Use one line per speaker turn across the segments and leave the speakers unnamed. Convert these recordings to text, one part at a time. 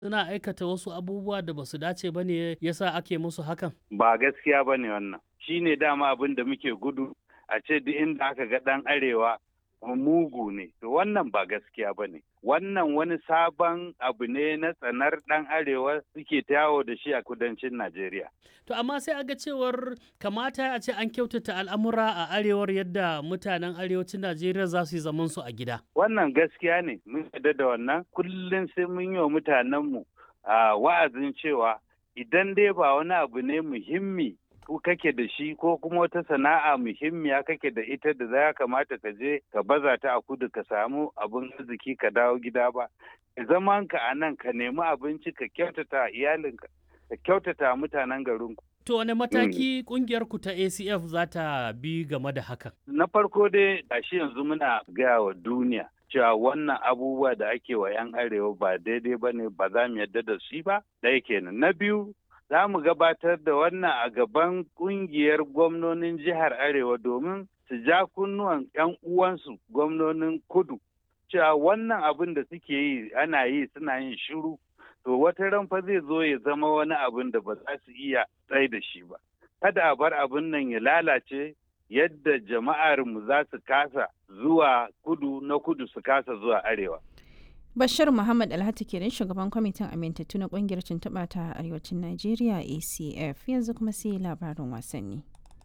suna aikata wasu abubuwa da ba su dace ba ne yasa ake musu hakan?
Ba gaskiya ba ne wannan. Shi ne dama abin da muke gudu a ce duk inda aka ga ɗan arewa mugu ne. To wannan ba gaskiya ba ne. Wannan wani sabon abu ne na tsanar ɗan arewa suke ta yawo da shi a kudancin Najeriya.
To amma sai aga cewar kamata a ce an kyautata al'amura a arewar yadda mutanen arewacin Najeriya za su yi zaman su a gida.
Wannan gaskiya ne, mun yarda da wannan kullum sai mun yi wa mutanenmu a wa'azin cewa idan dai ba wani abu ne muhimmi ko kake da shi ko kuma wata sana'a muhimmiya kake da ita da za kamata ka je ka baza ta a kudu ka samu abin arziki ka dawo gida ba. Zaman ka a nan ka nemi abinci ka kyautata iyalinka ka kyautata mutanen garinku.
To wane mataki kungiyar ku ta ACF za ta bi game da hakan?
Na farko dai gashi yanzu muna gaya wa duniya cewa wannan abubuwa da ake wa 'yan arewa ba daidai ba ne ba za mu yarda da shi ba ɗaya kenan. Na biyu za mu gabatar da wannan a gaban kungiyar gwamnonin jihar arewa domin su ja kunnuwan 'yan uwansu gwamnonin kudu cewa wannan abin da suke yi ana yi suna yin shiru to wata ran fa zai zo ya zama wani abin da ba za su iya tsaye da shi ba kada a bar abin nan ya lalace yadda jama'ar mu za su kasa zuwa kudu na kudu su kasa zuwa arewa
Bashir Muhammad Alhati kenan shugaban kwamitin amintattu na kungiyar tuntuɓa ta arewacin Najeriya ACF yanzu kuma sai labarin wasanni.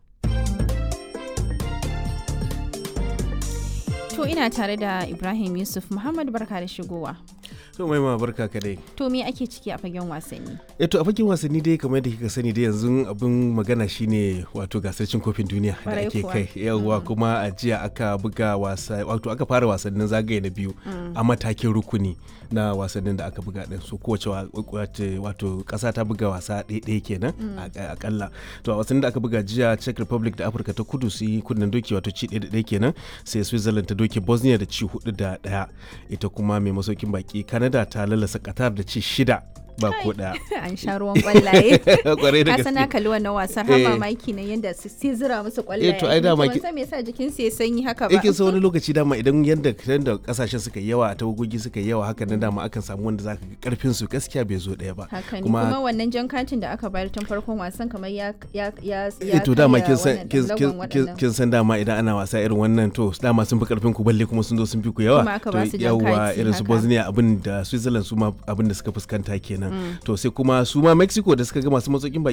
To ina tare da Ibrahim Yusuf Muhammad barka da shigowa.
to mai ma barka ka dai
To me ake ciki a fagen wasanni?
eh to a fagen wasanni dai kamar yadda kika sani dai yanzu abin magana shine wato gasar cin kofin duniya da
Kwarai
ake
kuwa.
kai yawwa kuma a jiya aka buga wasa wato aka fara wasannin zagaye na biyu a matakin rukuni na wasannin da aka buga din so kowace wa- wace- wato kasa ta buga wasa ɗaya kenan a- akalla to a wasannin da aka buga jiya Czech Republic da Afirka ta Kudu su yi kunnen doki wato ci ɗaya da ɗaya kenan sai Switzerland ta doke Bosnia da ci hudu da ɗaya ita kuma mai masaukin baki Canada ta lalasa Qatar da ci shida ba ko ɗaya
An sha ruwan kwallaye.
kwarai da
Ka sana
gaske
kalli wannan wasan har
Eh.
mamaki na yadda su sai zira musu kwallaye.
Eh, to ai dama
Ban
ki-
san me yasa jikin su ya sanyi haka ba.
yake sa wani lokaci dama idan yadda yadda kasashen suka yi yawa tawagogi suka yi yawa haka nan dama akan samu wanda zaka ga karfin su gaskiya bai zo ɗaya ba
Haka ne kuma wannan jan katin da aka bayar tun farkon wasan kamar ya ya ya
eh to dama kin
karya
san
wannan
kin-
lagon
kin- kin-
waɗannan.
kin san dama idan ana wasa irin wannan to dama sun fi karfin ku balle kuma sun zo sun fi ku yawa
Kuma aka ba
to
su jan
yawa
kati
irin su
haka.
Bosnia abin da Switzerland su ma abin da suka fuskanta kenan to sai kuma su ma Mexico da suka ga masu matsokin baki